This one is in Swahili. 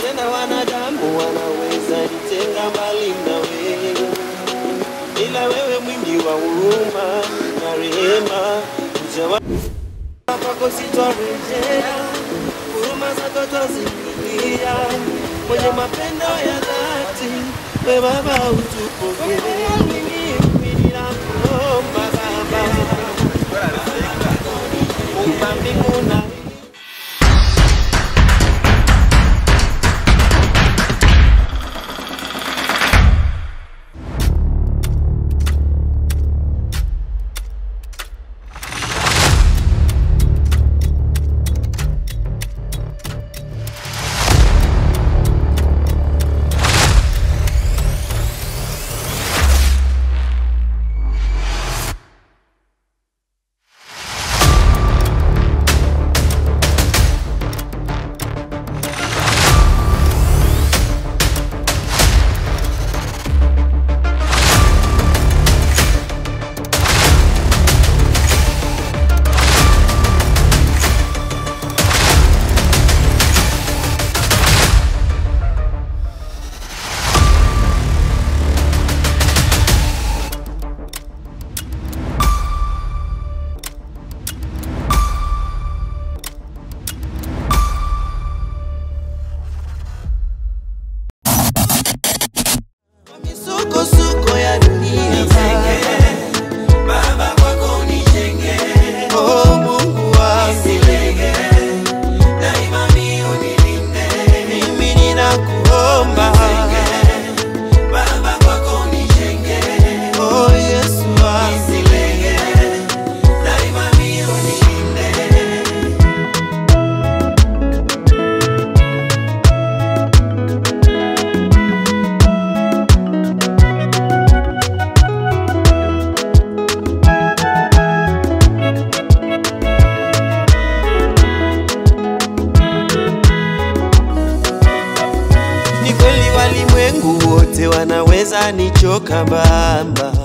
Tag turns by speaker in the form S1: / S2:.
S1: tena wanadamu wanaweza nitenga mbali na wewe, ila wewe mwingi wa huruma na rehema, ujawa kwako sitorejea, huruma zako twazikilia, mwenye mapendo ya dhati, we Baba utupokee. Mimi ninakuomba Baba, Muumba mbingu na misukosuko ya dunia Baba kwako nijenge, oh Mungu wangu daima mimi unilinde, mimi ninakuomba Baba kwako nijenge, oh Yesu wangu daima mimi unilinde Ni kweli walimwengu wote wanaweza nichoka Baba,